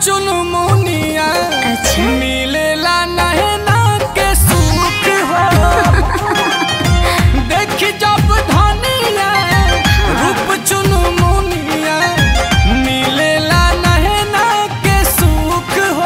चुनमुनिया अच्छा। मिलेला नहना के सुख हो देखी जब धनिया रूप चुनमुनिया मिलेला नहना के सुख हो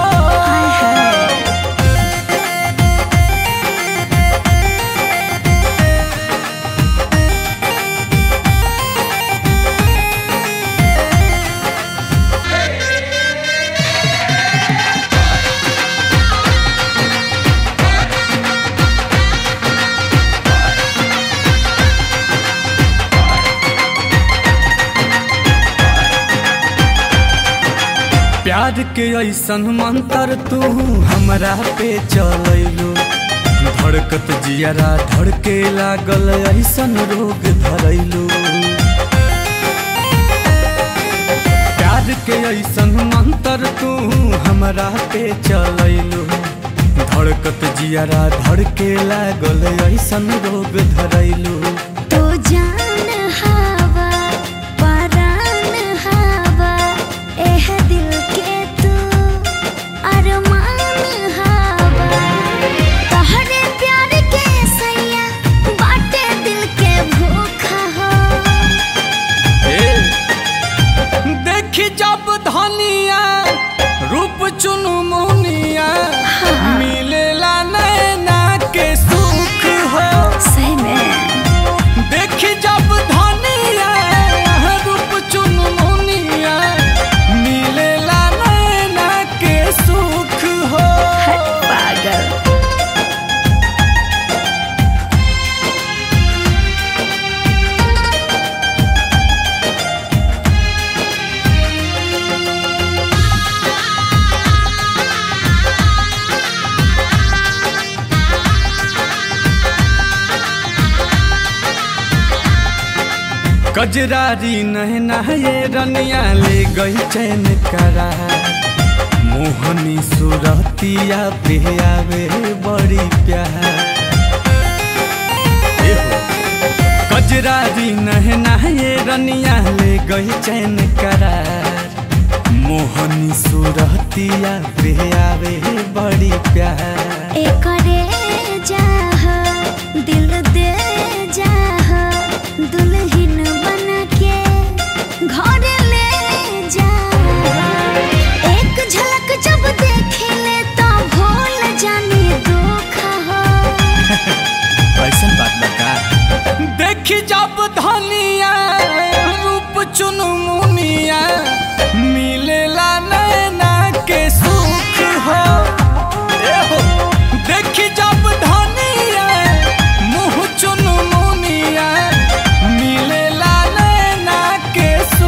प्यार के ऐसन मंत्र तू हमरा पे चलैलो धड़कत जियरा धड़के लागल ऐसन रोग धरैलो प्यार के ऐसन मंत्र तू हमरा पे चलैलो धड़कत जियरा धड़के लागल ऐसन रोग धरैलो तो जान हवा परान हवा एह दिल के तू अरमान हवा तोहरे प्यार के सैया बाटे दिल के भूखा हो देखी जब धनिया रूप चुनमुनिया मिलेला नैना के सुख हो सही में देखी जब धनिया रूप चुनमुनिया मिलेला नैना के सुख हो हट पागल कजरारी नहना ये रनिया ले गई चैन करा मोहनी सुरतिया पे आवे बड़ी प्यार ए हो। कजरारी नहना ये रनिया ले गई चैन करार मोहनी सुरतिया पे आवे बड़ी प्यार एकरे जाह दिल दे जाह दुल्हन